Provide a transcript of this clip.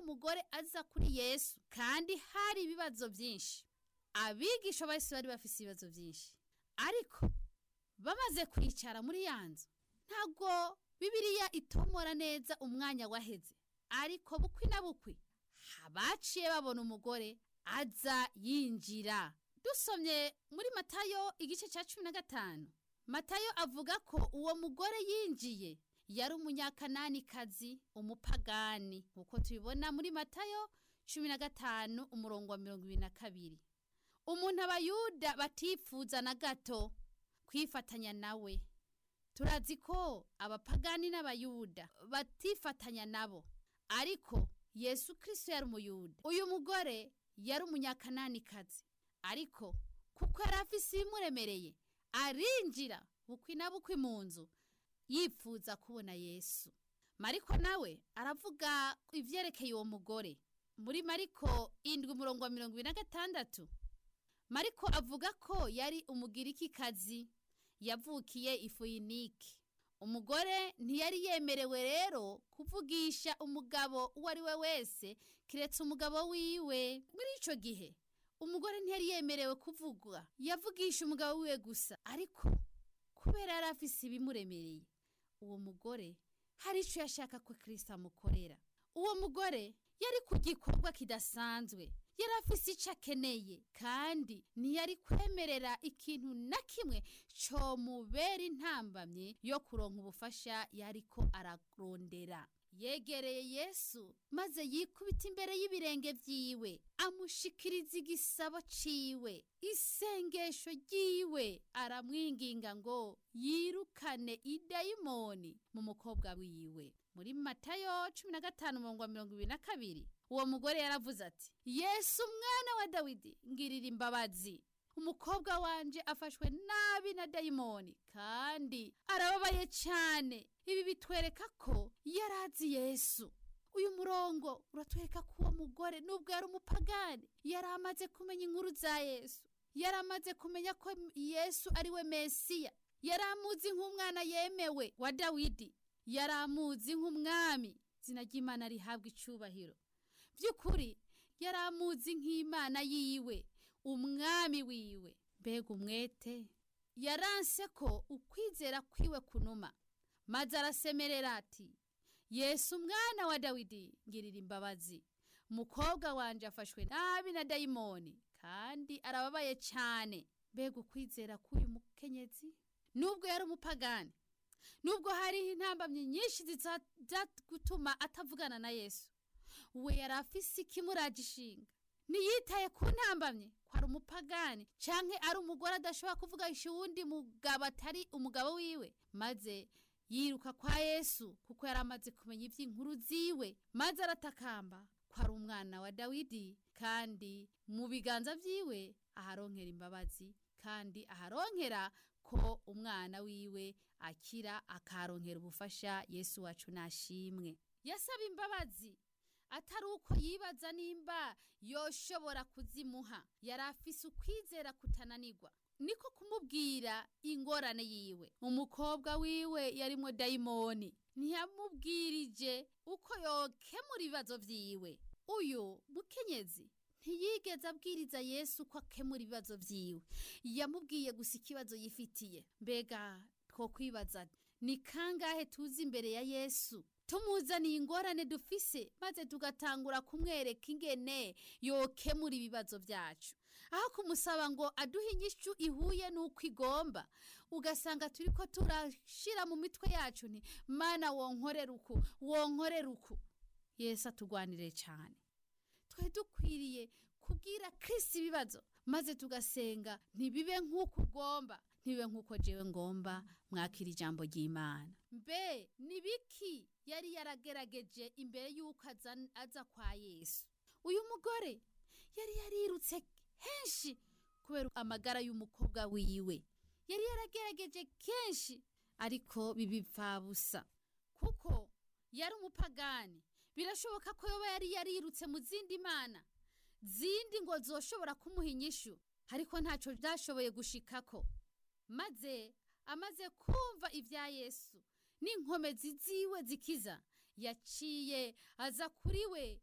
mugore aza kuri yesu kandi hari ibibazo byinshi abigisha bose bari bafite ibibazo byinshi ariko bamaze kwicara muri ya nzu ntabwo bibiriya itomora neza umwanya waheze ariko bukwi na bukwi baciye babona umugore aza yinjira dusomye muri matayo igice cya cumi na gatanu matayo avuga ko uwo mugore yinjiye yari umunyakananikazi umupagani nk'uko tubibona muri matayo cumi na gatanu umurongo wa mirongo ibiri na kabiri umuntu abayuda batifuza na gato kwifatanya nawe turazi ko abapagani n'abayuda batifatanya nabo ariko yesu kirisito yari umuyuda uyu mugore yari umunyakananikazi ariko kuko yari afise ibimuremereye arinjira bukwi na bukwi mu nzu yifuza kubona yesu mariko nawe aravuga ibyerekeye uwo mugore muri mariko indwi umurongo wa mirongo ibiri na gatandatu mariko avuga ko yari umugirikikazi yavukiye ifuyinike umugore ntiyari yemerewe rero kuvugisha umugabo uwo ari we wese kiretse umugabo wiwe muri icyo gihe umugore ntiyari yemerewe kuvugwa yavugisha umugabo wiwe gusa ariko kubera yari afise ibimuremereye uwo mugore hari icyo yashaka ko kirisita amukorera uwo mugore yari ku gikorwa kidasanzwe yari afise icyo akeneye kandi ntiyari kwemerera ikintu na kimwe comubera intambamye yo kuronka ubufasha yariko ararondera yegereye yesu maze yikubita imbere y'ibirenge vyiwe amushikiriza igisabo ciwe isengesho ryiwe aramwinginga ngo yirukane idayimoni mu mukobwa wiwe muri matayo cumi na gatanu umurongo wa mirongo ibiri na kabiri uwo mugore yaravuze ati yesu umwana wa dawidi ngirira imbabazi umukobwa wanje afashwe nabi na dayimoni kandi arababaye cyane ibi bitwereka ko yarazi yesu uyu murongo uratwereka ko uwo mugore nubwo yari umupagani yari amaze kumenya inkuru za yesu yari amaze kumenya ko yesu ari we mesiya yari amuzi nk'umwana yemewe wa dawidi yari amuzi nk'umwami izina ry'imana rihabwa icyubahiro by'ukuri yari amuzi nk'imana yiwe umwami wiwe mbega umwete yaranse ko ukwizera kwiwe kunuma maze arasemerera ati yesu umwana wa dawidi ngirira imbabazi umukobwa wanje afashwe nabi na dayimoni kandi arababaye cyane mbega ukwizera k'uyu mukenyezi nubwo yari umupagani nubwo hariho intambamyi nyinshi gutuma atavugana na yesu we yari afise ikimuraje ishinga ntiyitaye ku ntambamye ko ari umupagani cyangwa ari umugore adashobora kuvugisha uwundi mugabo atari umugabo wiwe maze yiruka kwa yesu kuko yari amaze kumenya iby'inkuru ziwe maze aratakamba ko ari umwana wa dawidi kandi mu biganza byiwe aharonkera imbabazi kandi aharonkera ko umwana wiwe akira akaronkera ubufasha yesu wacu nashimwe yasaba imbabazi atari uko yibaza nimba yoshobora kuzimuha yari afise ukwizera kutananirwa niko kumubwira ingorane yiwe umukobwa wiwe yarimwo dayimoni ntiyamubwirije uko yokemura ibibazo vyiwe uyu mukenyezi ntiyigeze abwiriza yesu ko akemura ibibazo vyiwe yamubwiye gusa ikibazo yifitiye mbega two kwibaza ni kangahe tuzi imbere ya yesu tumuzaniye ingorane dufise maze tugatangura kumwereka ingene yokemura ibibazo byacu aho kumusaba ngo aduhe inyishu ihuye n'uko igomba ugasanga turi ko turashira mu mitwe yacu ni mana wonkorera uku wonkorera uku yesu atugwanire cyane twe dukwiriye kubwira kirisi ibibazo maze tugasenga ntibibe nk'uko ugomba ntibibe nk'uko jewe ngomba mwakira ijambo ry'imana mbe ni biki yari yaragerageje imbere y'uko aza kwa yesu uyu mugore yari yarirutse henshi kubera amagara y'umukobwa wiwe yari yaragerageje kenshi ariko bibipfabusa kuko yari umupagani birashoboka ko yoba yari yarirutse mu zindi mana zindi ngo zoshobora kumuha inyishu ariko ntacyo byashoboye gushikako maze amaze kumva ibya yesu n'inkomezi ziwe zikiza yaciye aza kuri we